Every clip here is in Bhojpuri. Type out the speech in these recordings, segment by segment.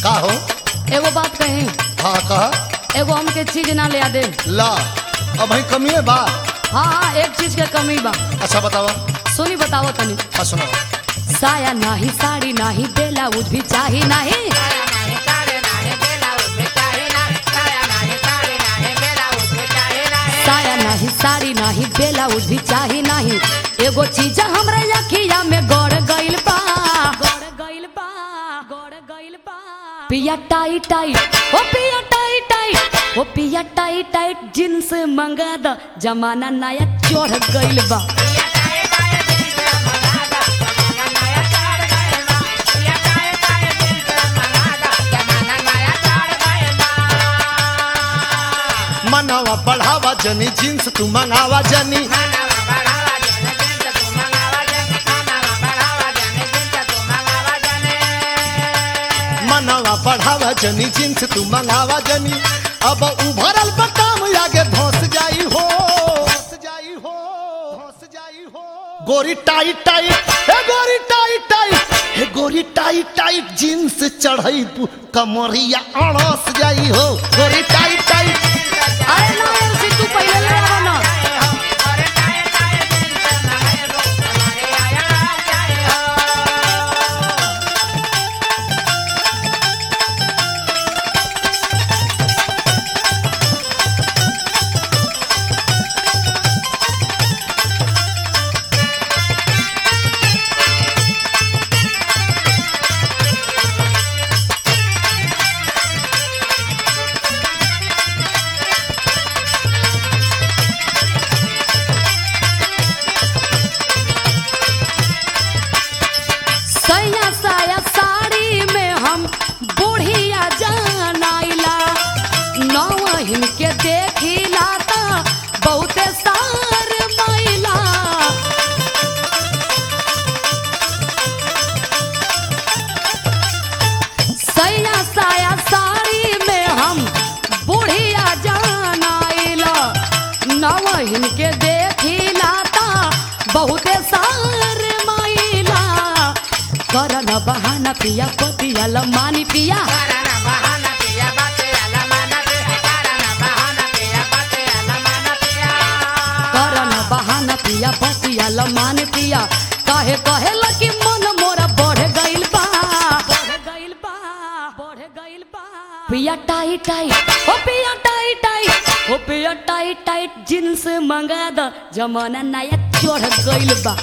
का हो एगो बात कही हाँ कहा एगो हमके चीज ना ले दे ला अब भाई कमी है बा हाँ हाँ एक चीज के कमी बा अच्छा बतावा सुनी बताओ तनी हाँ सुनो साया नाही साड़ी नाही ब्लाउज भी चाही नाही साया नाही साड़ी नाही ब्लाउज भी चाही नाही एगो चीज हमरा अखिया में गड़ गइल बा गड़ गइल बा गड़ गइल बा पिया टाई टाई ओ पिया टाई टाई ओ पिया टाई टाइट जींस मंगा द जमाना नया चढ़ गइल बा मनावा बढ़ावा जनी जींस तू मंगावा जनी मनावा बढ़ावा जनी जींस तू मंगावा जनी अब उभरल बटाम आगे धस जाई हो धस जाई हो धस जाई हो गोरी टाइट टाइट हे गोरी टाइट टाइट हे गोरी टाइट टाइट जींस चढ़ई पु- कमरिया अड़स जाई हो गोरी टाइट टाइट अरे ना उसी तू पहले ले आवा ना सैया साया साड़ी में हम बुढ़िया जानाइला नौहिन के देखिला ता बहुते सार माइला सैया साया साड़ी में हम बुढ़िया जानाइला नौहिन के देखिला ता बहुते सार माइला करन बहाना पिया पतिया लमानी पिया करन बहाना पिया पतिया लमान पिया काहे कहे लकी मन मोरा बढ़ गइल बा बढ़ गइल बा बढ़ गइल बा पिया टाई टाई ओ पिया टाई टाई ओ पिया टाई टाइट जींस मंगा द जमाना नया चढ़ गइल बा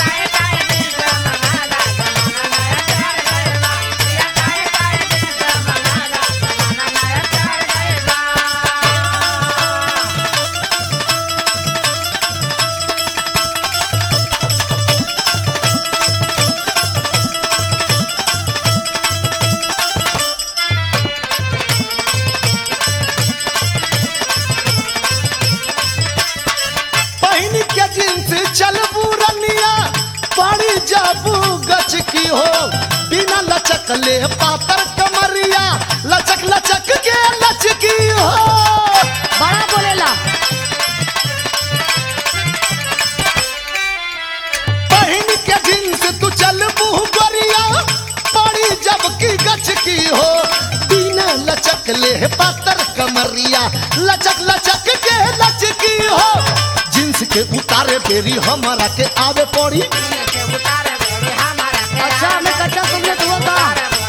पहन के जींस चलबू रनिया पड़ी जाबू गच की हो बिना लचक ले पातर कमरिया लचक लचक के लचकी हो बड़ा बोलेला पहन के जींस तू चलबू गोरिया पड़ी जब की गच की हो बिना लचक ले पातर कमरिया लचक लचक के लचकी हो जींस के उतारे बेरी हमारा के आवे पड़ी अच्छा हमें कच्चा समझे तो का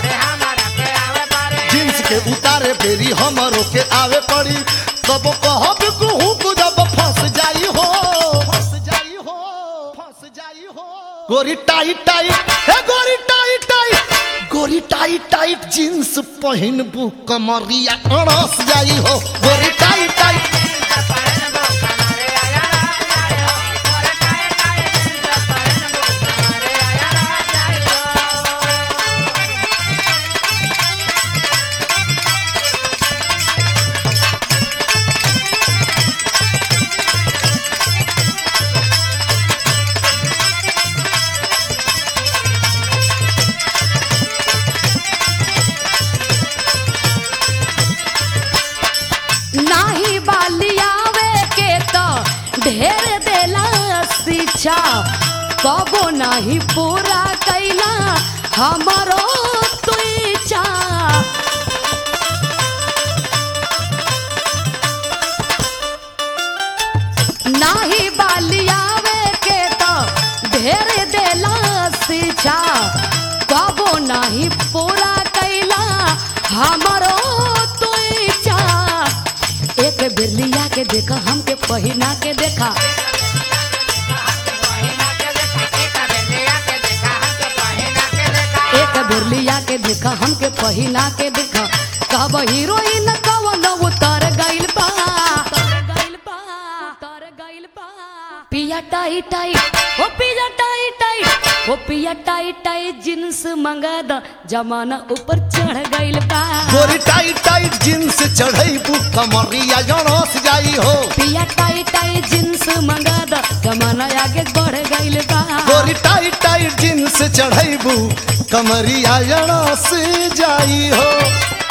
जींस के उतारे फेरी हमरो के आवे पड़ी तब कहब कहूँ को जब फंस जाई हो फंस जाई हो फंस जाई हो गोरी टाइट टाइट हे गोरी टाइट टाइट गोरी टाइट टाइट जींस पहिनबू कमरिया अड़स जाई हो गोरी टाइट टाइट नाही बालियावे के तो ढेर देला शिक्षा कबो नाही पूरा कैला हमारो तू इच्छा लियावे के तो ढेर देला शिक्षा कबो नहीं पूरा कैला हमरो तो इच्छा एक बेर लिया के देखा हमके पहिना के देखा एक बेर लिया के देखा हमके पहिना के देखा कब हीरोइन कवन उतर गइल बा उतर गइल बा उतर गइल बा पिया टाई टाई ओ पिया टाई टाई ओ पिया टाई टाई जींस मंगा द जमाना ऊपर चढ़ गइल बा गोरी टाइट टाइट जींस चढ़ैबू कमरिया जड़स जाई हो पिया टाई टाई जींस मंगा द जमाना आगे बढ़ गइल बा गोरी टाइट टाइट जींस चढ़ैबू कमरिया जड़स जाई हो